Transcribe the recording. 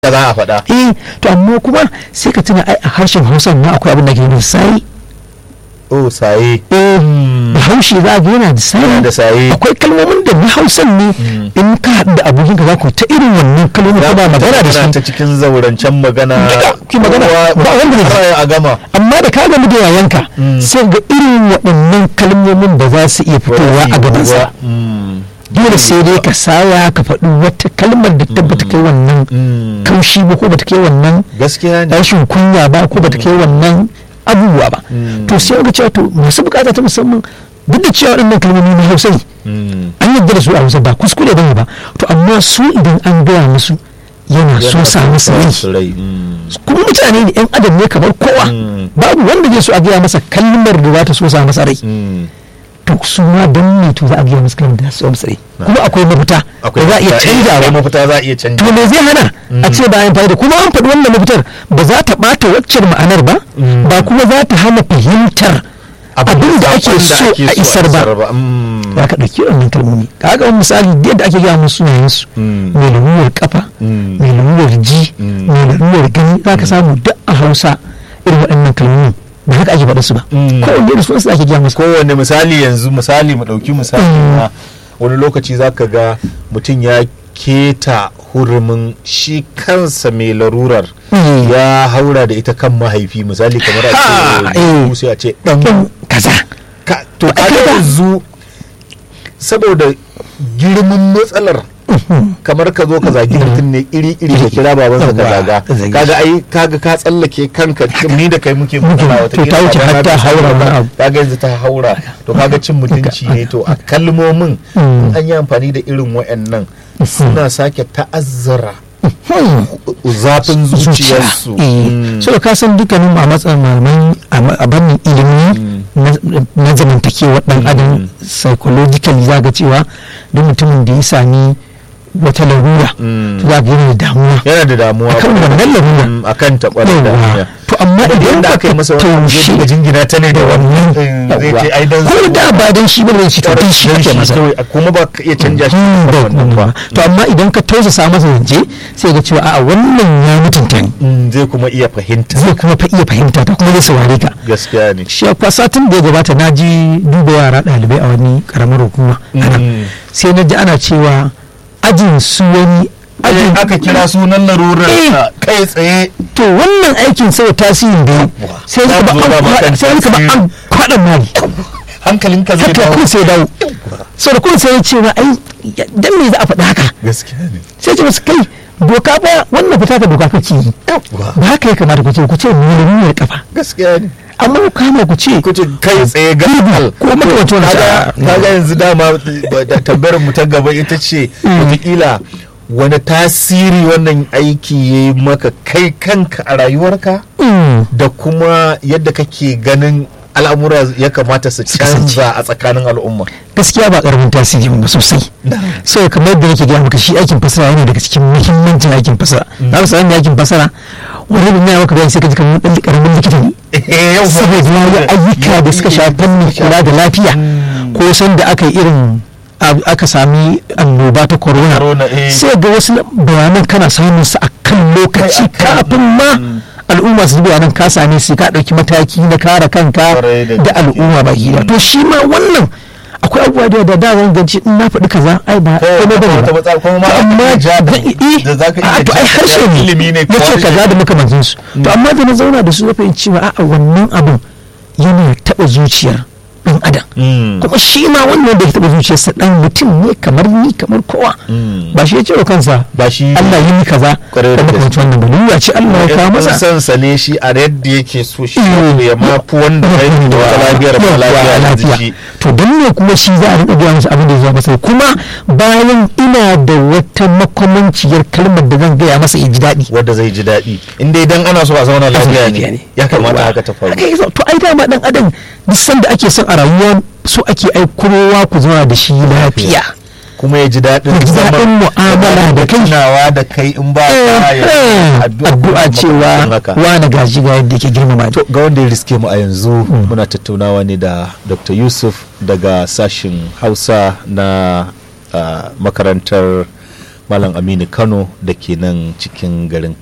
da za a faɗa eh to amma kuma sai ka tuna ai a harshen hausa ma akwai abin da ke da sai oh saye eh bahaushe za ga yana da sai Yana da saye. akwai kalmomin da na hausan ne in ka haɗu da abokin ka za ku ta irin wannan kalmomin kuma magana da Tana su ta cikin zaurancen magana Duka, ki magana. Kowa- Ba wanda ne. har a gama amma da ka gamu da yayanka sai ga irin waɗannan kalmomin ba za su iya fitowa a gabansa Mm. dole sai dai ka saya ka faɗi wata kalmar da ta bata kai wannan Mm. kaushi ba ko bata kai wannan gaskiya ne rashin kunya ba ko bata kai wannan abubuwa ba Mm. to sai ga cewa to masu bukata ta musamman duk da cewa waɗannan kalmomi na hausa ne Mm. an yadda da su a hausa ba kuskure bane ba to amma su idan an gaya musu yana so sa musu rai su rai Mm. kuma mutane ne yan adam ne kamar kowa Mm. babu wanda zai so a gaya masa kalmar da za ta so sa masa rai Mm. to su ma don ne to za a gaya masa kalmar da za su so masa rai kuma akwai mafita da za a iya mafita, eh, akwai canjawa mafita za a iya to canja me zai hana a ce bayan fa'ida kuma an faɗi wannan mafitar ba za ta ɓata waccan ma'anar ba Mm. ba kuma za ta hana fahimtar abin da ake so a isar ba Mm. za ka ɗauki wannan kalmomi kaga wani misali da yadda ake gaya musu sunayensu Mm. mai lalurar kafa Mm. mai lalurar ji Mm. mai lalurar gani za ka samu duk a hausa irin waɗannan kalmomin ba haka ake faɗa su ba Mm. kowanne da sunansu ake gaya masa kowane misali yanzu misali mu ɗauki misali Mm. na wani lokaci za ka ga mutum ya keta hurumin shi kansa mai larurar Mm. ya haura da ita kan mahaifi misali kamar a Ha, ce eh. mu sai a ce ɗan ɗan kaza ka- to Ba a kaga kai ba. yanzu saboda girman matsalar kamar ka zo ka zagi mutum ne iri iri da kira babansa ka Yawwa, zaga ka zage kaga shi. ai kaga ka tsallake kanka ni da kai muke Muke, magana to wata ta wuce har ta haura wani abu. kaga yanzu ta haura to kaga cin mutunci ne to a kalmomin Mm. in an yi amfani da irin wayannan suna sake ta'azzara Hmm. zafin zuciyarsu Eh, Mm. so ka san dukkanin a matsayin malamai a ma- a bannin ilimi na- na zamantakewa dan adam psychologically za ga cewa duk mutumin da ya sami wata larura Mm. to za ga yana da damuwa yana da damuwa akan wannan larura Mm, akan taɓar da Yawwa. to amma idan idan da aka yi masa wani abu zai taushe dinga jingina ta ne da wannan Mm, zai ce ai dan ko da ba dan shi bane shi to dan shi ake masa kawai kuma ba ka iya canja shi Hmm, da da wannan wannan ba ba to amma idan ka tausasa masa zance sai ga cewa a'a wannan ya mutunta ni Mm, zai kuma iya fahimta zai kuma fa iya fahimta ta kuma zai saurare ka gaskiya ne shi kwa satin da ya gabata na ji duba yara ɗalibai a wani karamar hukuma a nan. Mm. sai na ji ana cewa ajin su wani ajin aka kira sunan larurar sa kai tsaye to wannan aikin sai tasirin da ya yi, sai Za ka mu ba zo ba an ma kan kwaɗa- sai ka ba an kwaɗa mali hankalinka zai haka dawo kun sai dawo sau da kun sai ya ce wa ai ya- dan me za a faɗa haka gaskiya ne sai ce masu kai doka ba wannan fita ka doka kake yi ba haka ya kamata ku ce ku ce miliyoyin kafa gaskiya ne amma ku kama ku ce kuce kai tsaye ga ko makamancin wani kaga sa'a. kaga yanzu dama ba- da tambayar mu ta gaba ita ce wataƙila wani tasiri wannan aiki ya yi maka kai kanka a rayuwarka Mm. da kuma yadda kake ganin al'amura ya kamata su canza a tsakanin al'umma gaskiya ba karamin tasiri ba sosai so kamar yadda nake gaya maka shi aikin fasara yana daga cikin muhimmancin aikin fasara za ka sanar da aikin fasara wani bin ya maka bayani sai ka ji kamar dan karamin likita ne yau saboda ya yi ayyuka da suka shafi fannin kula da lafiya ko san da aka yi irin ab- aka sami annoba ta corona Corona, eh. sai ga wasu bayanan kana samun su a kan lokaci Kai akan- kafin ma al'umma su ji bayanan ka same su ka ɗauki mataki na kare kanka Kwarai da da gaske. al'umma ba gida to shi ma wannan akwai abubuwa da da da zan ganci in na faɗi kaza ai ba Kawai komai bane wata ba matsala kuma ma To aka amma iya ja da- zan- eh, da zaka iya a to ai ja- harshe ne ilimi ne ko nace harshe. kaza da makamancin su to amma da na zauna da su na fahimci cewa a'a wannan abin yana taɓa zuciyar ɗan adam Mm. kuma shi ma wannan da ya taɓa zuciyarsa ɗan mutum ne kamar ni kamar kowa Mm. ba shi ya ce wa kansa ba shi Allah yi ni kaza Kwarai da da makamancin wannan ba lura ce Allah ya kawo masa san sa ne shi a yadda yake so shi Mm. ya mafi wanda ya yi da wata lafiyar ba lafiya da jiki to don ne kuma shi za a riƙa gaya masa abin da ya zo masa kuma bayan ina da wata makamanciyar kalmar da zan gaya masa ya ji daɗi wanda zai ji daɗi in dai dan ana so a zauna lafiya lafiya ne ya kamata haka ta faru haka yasa to ai dama dan adam duk sanda ake son a rayuwa so ake ai kowa ku zauna da shi lafiya kuma ya ji daɗin Ya ji zama- daɗin mu'amala da kai. tunawa da kai in ba ka ya Eh, addu'a addu'a cewa haka. wani gaji ga yadda ke girmama ni. to ga wanda ya riske mu a yanzu muna tattaunawa ne da dr yusuf daga sashin hausa na ah, makarantar malam aminu kano da ke nan cikin garin